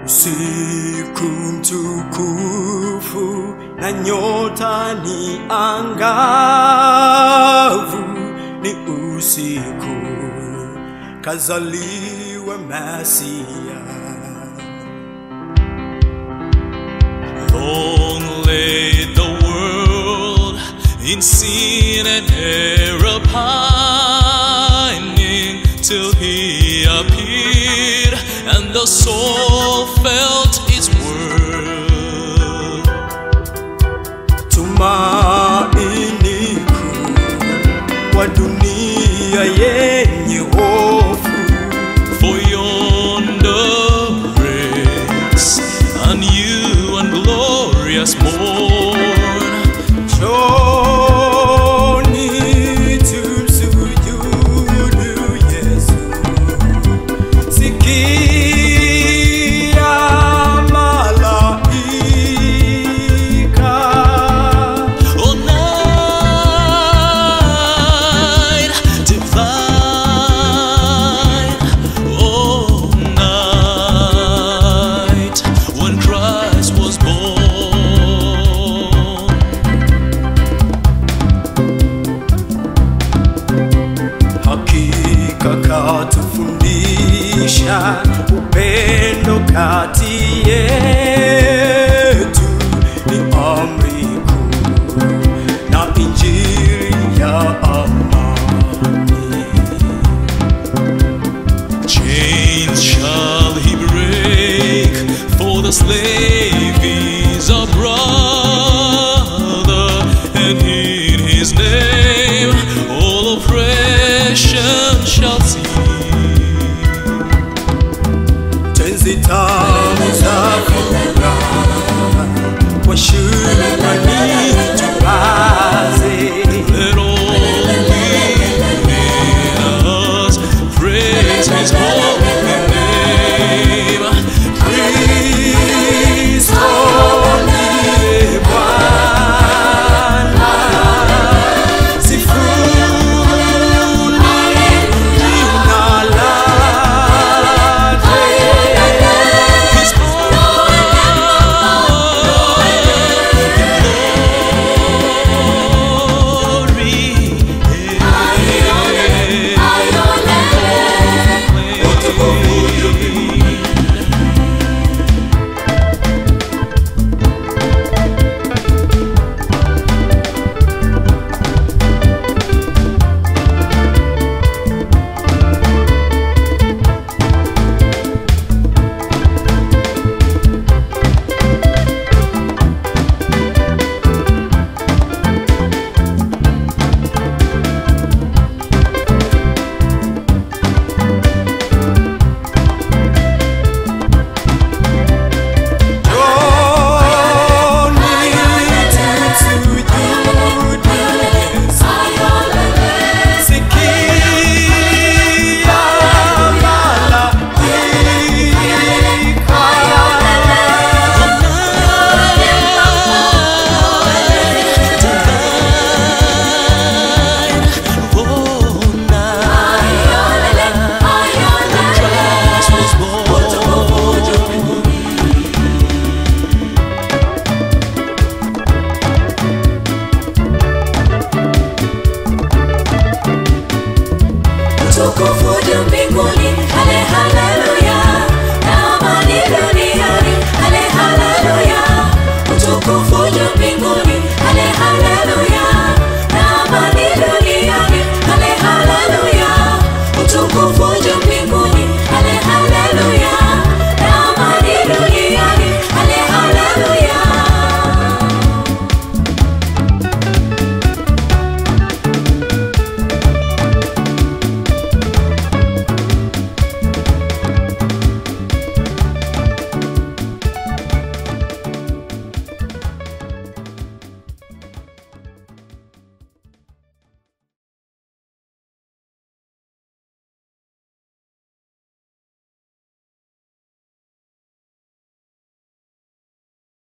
Usiku mtukufu na nyota ni angavu, ni usiku kazaliwa Masia. Long lay the world in sin and error pining till he appeared and the soul felt its worth. Tumaini kuu kwa dunia yenye hofu For yonder breaks a new and glorious morn. Njoni tumsujudu Yesu. Sikia malaika. Oh, night divine, oh, night when Christ was born. Hakika katufundisha upendo kati yetu ni amri kuu na injili ya amani. Chains shall he break for the slave